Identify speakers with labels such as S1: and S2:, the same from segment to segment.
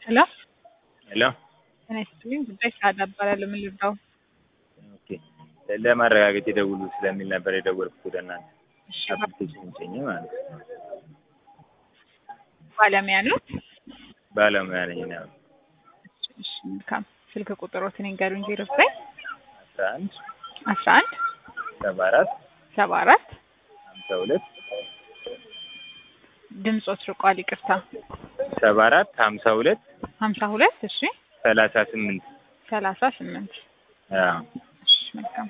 S1: ሄሎ
S2: ሄሎ
S1: ጤና ይስጥልኝ። ጉዳይ ሰዓዳ እባላለሁ። ምን ልርዳው?
S2: ኦኬ ለማረጋገጥ የደውሉ ስለሚል ነበር የደወልኩት ወደ እናንተ
S1: እሺ፣
S2: አፕሊኬሽን ጭኜ ማለት ነው።
S1: ባለሙያ ነው።
S2: ባለሙያ ነኝ ነው።
S1: እሺ፣ መልካም ስልክ ቁጥሮትን ይንገሩኝ። ዜሮ ዘጠኝ
S2: አስራ አንድ
S1: አስራ አንድ
S2: ሰባ አራት
S1: ሰባ አራት
S2: ሀምሳ ሁለት
S1: ድምፆት ርቋል። ይቅርታ
S2: ሰባ አራት ሀምሳ ሁለት
S1: ሀምሳ ሁለት እሺ
S2: ሰላሳ ስምንት
S1: ሰላሳ ስምንት
S2: አዎ
S1: እሺ፣ መልካም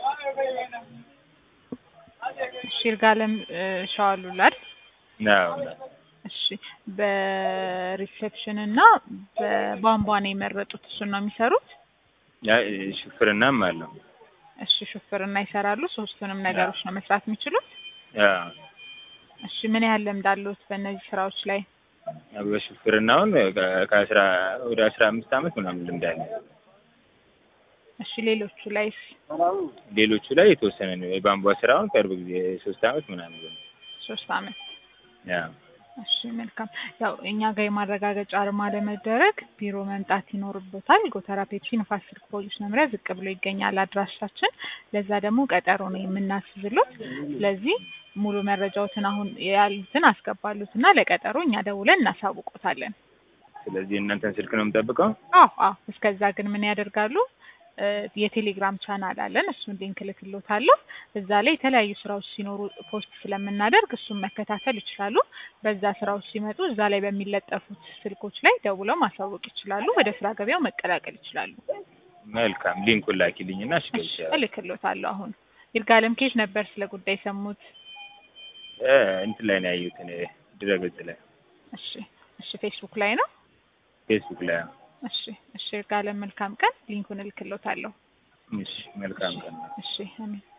S1: እሺ። ይርጋለም እ፣ ሸዋሉላድ
S2: ነው
S1: እሺ በሪሴፕሽን እና በቧንቧ ነው የመረጡት። እሱን ነው የሚሰሩት።
S2: ያ ሹፍርናም አለው።
S1: እሺ ሹፍርና ይሰራሉ። ሶስቱንም ነገሮች ነው መስራት የሚችሉት።
S2: አዎ
S1: እሺ ምን ያህል ልምድ አለዎት በእነዚህ ስራዎች ላይ?
S2: በሹፍርናውን ከ- ከአስራ ወደ አስራ አምስት ዓመት ምናምን ልምድ አለ።
S1: እሺ ሌሎቹ ላይስ?
S2: ሌሎቹ ላይ የተወሰነ ነው። የቧንቧ ስራውን ቅርብ ጊዜ ሶስት ዓመት ምናምን ነው።
S1: ሶስት አመት።
S2: ያው
S1: እሺ መልካም። ያው እኛ ጋር የማረጋገጫ አርማ ለመደረግ ቢሮ መምጣት ይኖርቦታል። ጎተራ ፔፕሲ ንፋስ ስልክ ፖሊስ መምሪያ ዝቅ ብሎ ይገኛል አድራሻችን። ለዛ ደግሞ ቀጠሮ ነው የምናስዝሎት። ስለዚህ ሙሉ መረጃዎትን አሁን ያሉትን አስገባሉት እና ለቀጠሮ እኛ ደውለን እናሳውቆታለን።
S2: ስለዚህ እናንተን ስልክ ነው የምጠብቀው።
S1: አዎ አዎ። እስከዛ ግን ምን ያደርጋሉ? እ፣ የቴሌግራም ቻናል አለን። እሱን ሊንክ ልክሎታለሁ። እዛ ላይ የተለያዩ ስራዎች ሲኖሩ ፖስት ስለምናደርግ እሱን መከታተል ይችላሉ። በዛ ስራዎች ሲመጡ እዛ ላይ በሚለጠፉት ስልኮች ላይ ደውለው ማሳወቅ ይችላሉ። ወደ ስራ ገበያው መቀላቀል ይችላሉ።
S2: መልካም ሊንኩን ላኪልኝና እሺ
S1: እሺ እልክሎታለሁ። አሁን ይርጋለም ኬት ነበር ስለ ጉዳይ ሰሙት?
S2: እ እንትን ላይ ነው ያየሁት እኔ ድረገጽ ላይ
S1: እሺ እሺ፣ ፌስቡክ ላይ ነው።
S2: ፌስቡክ ላይ
S1: እሺ እሺ፣ ይርጋለም መልካም ቀን። ሊንኩን እልክሎታለሁ።
S2: እሺ መልካም ቀን
S1: እሺ አሜን።